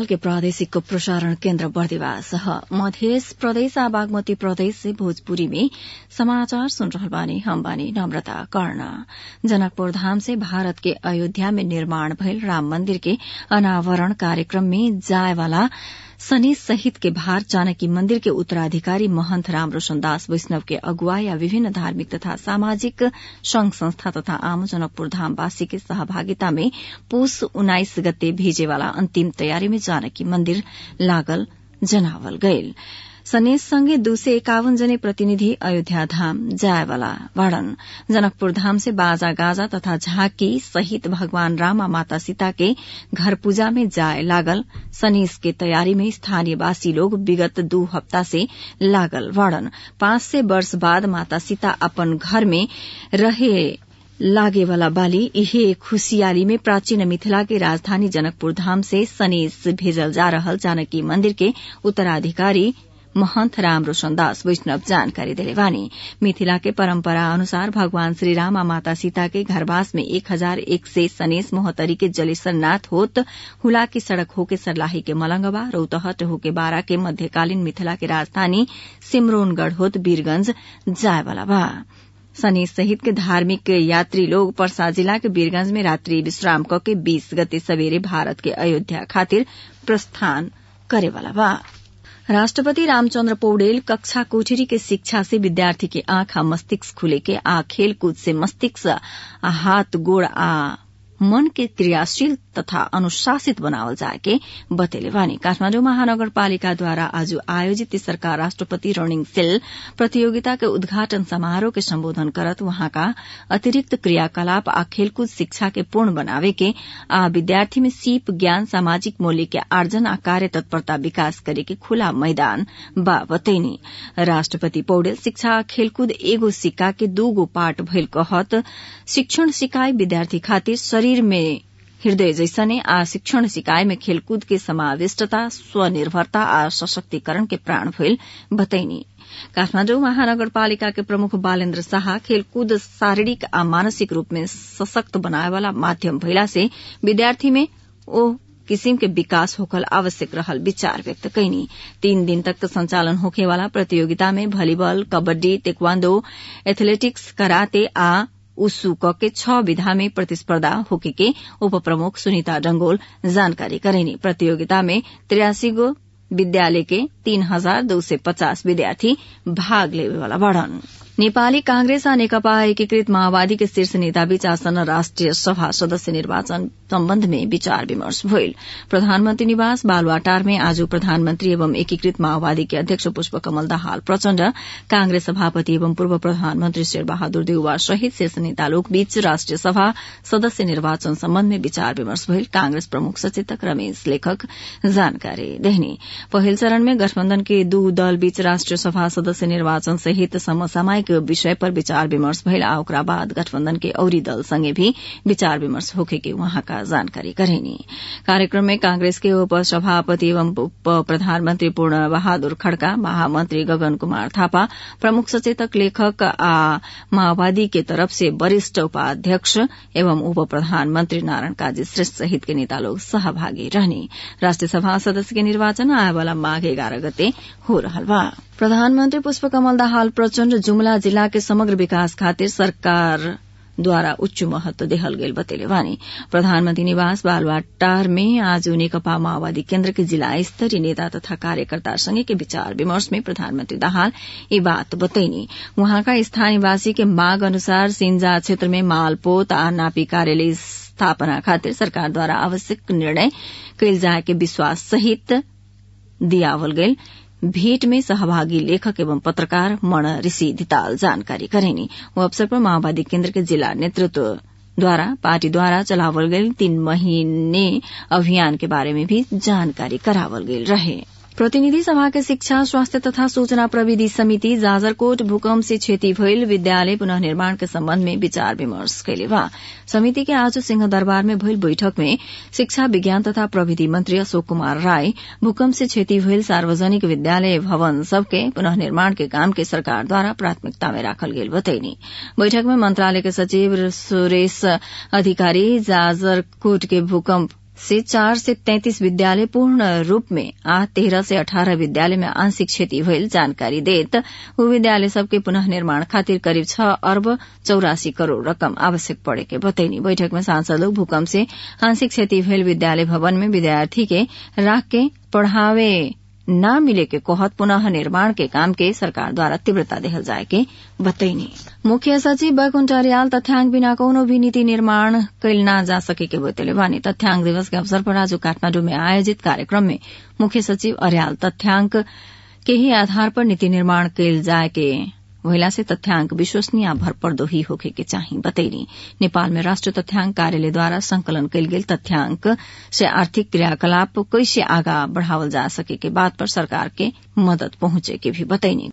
के प्रादेशिक प्रसारण केन्द्र बर्दिवास मध्य प्रदेश आ बागमती प्रदेश से भोजपुरी में समाचार सुन रहल बानी हम बानी नम्रता कर्ण जनकपुर धाम से भारत के अयोध्या में निर्माण भयल राम मंदिर के अनावरण कार्यक्रम में जाय वाला शनि सहित के भार जानकी मंदिर के उत्तराधिकारी महंत रामरोशन दास वैष्णव के अगुवाई या विभिन्न धार्मिक तथा सामाजिक संघ संस्था तथा आम जनकपुर धामवासी के सहभागिता में पुष उन्नाइस गते भेजेवाला अन्तिम तयारी में जानकी मंदिर लागल जनावल गयल सनेश संगे दू सय एकावन जने प्रतिनिधि अयोध्या धाम जायवाला बाड़न जनकपुर धाम से बाजा गाजा तथा झांकी सहित भगवान राम आ माता सीता के घर पूजा में जाय लागल सनेश के तैयारी में स्थानीयवासी लोग विगत दू हफ्ता से लागल बाड़न पांच सय वर्ष बाद माता सीता अपन घर में रहे लागेवाला बाली इहे खुशियाली में प्राचीन मिथिला के राजधानी जनकपुर धाम से सनेश भेजल जा रहल जानकी मंदिर के उत्तराधिकारी महंत राम रोशन दास वैष्णव जानकारी दिले बानी मिथिला के परंपरा अनुसार भगवान श्री राम आ माता सीता के घरवास में एक हजार एक से सनेस मोहतरी के जलेसर नाथ होत हुला की सड़क होके सरलाही के मलंगवा रौतहट होके बारा के मध्यकालीन मिथिला के राजधानी सिमरोनगढ़ होत वीरगंज जाय वाला बा शनि सहित के धार्मिक यात्री लोग परसा जिला के वीरगंज में रात्रि विश्राम क के बीस गते सवेरे भारत के अयोध्या खातिर प्रस्थान करेवाला बा राष्ट्रपति रामचन्द्र पौडेल कक्षा कोठरी के शिक्षा से विद्यार्थी के आंख आ मस्तिष्क खुले के आ खेलकूद से मस्तिष्क आ हाथ गोड़ आ मन के क्रियाशील तथा अनुशासित बनावल जाए के बतेले बानी काठमाडौँ महानगरपालिकाद्वारा आज आयोजित तेसरका राष्ट्रपति रनिङ सेल प्रतियोगिता के उद्घाटन समारोह के सम्बोधन करत वहाँका अतिरिक्त क्रियाकलाप आ खेलकूद शिक्षा के पूर्ण बनावे के आ विद्यार्थी में सीप ज्ञान सामाजिक मूल्य के आर्जन आ कार्य तत्परता विकास करे के खुला मैदान बा बतैनी राष्ट्रपति पौडेल शिक्षा आ खेलकूद एगो सिक्का के दूगो पार्ट भइल कहत शिक्षण सिकाई विद्यार्थी खातिर शरीर में हृदय जैसने आ शिक्षण सिकाय में खेलकूद के समाविष्टता स्वनिर्भरता आ सशक्तिकरण के प्राण भइल बतैनी काठमाडौँ महानगरपालिका के प्रमुख बालेन्द्र शाह खेलकूद शारीरिक आ मानसिक रूप में सशक्त बनाए वाला माध्यम भइला से विद्यार्थी में ओ किसिम के विकास होकल आवश्यक रहल विचार व्यक्त कैनी तीन दिन तक संचालन होखे वाला प्रतियोगिता में भलीबॉल कबड्डी तेक्वांदो एथलेटिक्स कराते आ उसु क के छ विधा में प्रतिस्पर्धा होके के उप प्रमुख सुनीता डंगोल जानकारी करेनी प्रतियोगिता में तिरासी गो विद्यालय के तीन हजार दो सय पचास विद्यार्थी भाग लेवेवाला बढ़न नेपाली कांग्रेस आ नेकपा एकीकृत माओवादी के शीर्ष नेता बीच आसन्न राष्ट्रिय सभा सदस्य निर्वाचन सम्बन्ध में विचार विमर्श भइल प्रधानमन्त्री निवास बालुवाटार में आज प्रधानमन्त्री एवं एकीकृत माओवादी के अध्यक्ष पुष्पकमल दाहाल प्रचण्ड कांग्रेस सभापति एवं पूर्व प्रधानमन्त्री शेरबहादुर देउवा सहित शीर्ष नेता लोग बीच राष्ट्रिय सभा सदस्य निर्वाचन सम्बन्ध में विचार विमर्श भइल कांग्रेस प्रमुख सचेतक रमेश लेखक जानकारी देहनी पहिल चरण में गठबन्धन के दू दल बीच राष्ट्रिय सभा सदस्य निर्वाचन सहित समसामयिक विषय पर विचार विमर्श भइल आ ओकरा बाद गठबन्धन के औरी दल संगे भी विचार विमर्श होखे के वहाँका जानकारी करेनी कार्यक्रम में कांग्रेस के उप सभापति एवं उप प्रधानमन्त्री पूर्ण बहादुर खड़का महामन्त्री गगन कुमार थापा प्रमुख सचेतक लेखक आ माओवादी के तरफ से वरिष्ठ उपाध्यक्ष एवं उप प्रधानमन्त्री नारायण काजी श्रेष्ठ सहित के नेता लोग सहभागी रहने राष्ट्रिय सभा सदस्य के निर्वाचन आए वाला माघ एघार गते हो रहल बा प्रधानमन्त्री पुष्पकमल दाहाल प्रचण्ड जुमला जिल्ला के समग्र विकास खातिर सरकार द्वारा उच्च महत्व देहल गेल बतेले वानी प्रधानमंत्री निवास बालवाटार में आज नेकपा माओवादी केन्द्र के जिला स्तरीय नेता तथा कार्यकर्ता संगे के विचार विमर्श में प्रधानमंत्री दाहाल ये बात बतैनी वहाँका स्थानीयवासी के मांग अनुसार सिंजा क्षेत्र में मालपोत आ नापी कार्यालय स्थापना खातिर सरकार द्वारा आवश्यक निर्णय कैल जाए के विश्वास सहित दियावल गेल भेंट में सहभागी लेखक एवं पत्रकार मण ऋषि धिताल जानकारी करेनी वो अवसर पर माओवादी केन्द्र के जिला नेतृत्व द्वारा पार्टी द्वारा चलावल गये तीन महीने अभियान के बारे में भी जानकारी करावल गेल रहे प्रतिनिधि सभा के शिक्षा स्वास्थ्य तथा सूचना प्रविधि समिति जाजरकोट भूकंप से क्षति भइल विद्यालय पुनः निर्माण के सम्बन्ध में विचार विमर्श कैले बा समिति के आज सिंह दरबार में भइल बैठक में शिक्षा विज्ञान तथा प्रविधि मंत्री अशोक कुमार राय भूकंप से क्षति भइल सार्वजनिक विद्यालय भवन सबके पुनः निर्माण के काम के सरकार द्वारा प्राथमिकता में राखल गेल बतैनी बैठक में मंत्रालय के सचिव सुरेश अधिकारी जाजरकोट के भूकंप से चार से तैंतीस विद्यालय पूर्ण रूप में आ तेरह से अठारह विद्यालय में आंशिक क्षति भइल जानकारी देत ऊ विद्यालय सबके पुनः निर्माण खातिर करिब छ अर्ब चौरासी करोड़ रकम आवश्यक पड़े के बतैनी बैठक में सांसद लोग भूकंप से आंशिक क्षति भइल विद्यालय भवन में विद्यार्थी के राख के पढ़ावे न मिले के कहत पुनः निर्माण के काम के सरकार द्वारा तीव्रता देहल जाए के बतैनी मुख्य सचिव वैकुण्ठ अर्याल तथ्याङ्क बिना कौनो भी नीति निर्माण कैल न जा सके के बतैले बानी तथ्याङ्क दिवस के अवसर पर आज काठमाण्डु में आयोजित कार्यक्रम में मुख्य सचिव अर्याल तथ्याङ्क के ही आधार पर नीति निर्माण कैल जाए के महिला से तथ्याङ्क विश्वसनीय भरपर्दो ही होखे के चाही बतैनी नेपाल में राष्ट्रीय तथ्याङ्क कार्यालय द्वारा संकलन कैल गेल तथ्याङ्क से आर्थिक क्रियाकलाप कैसे आगा बढ़ावल जा सके के बात पर सरकार के मदद पहुंचे के भी बतैनी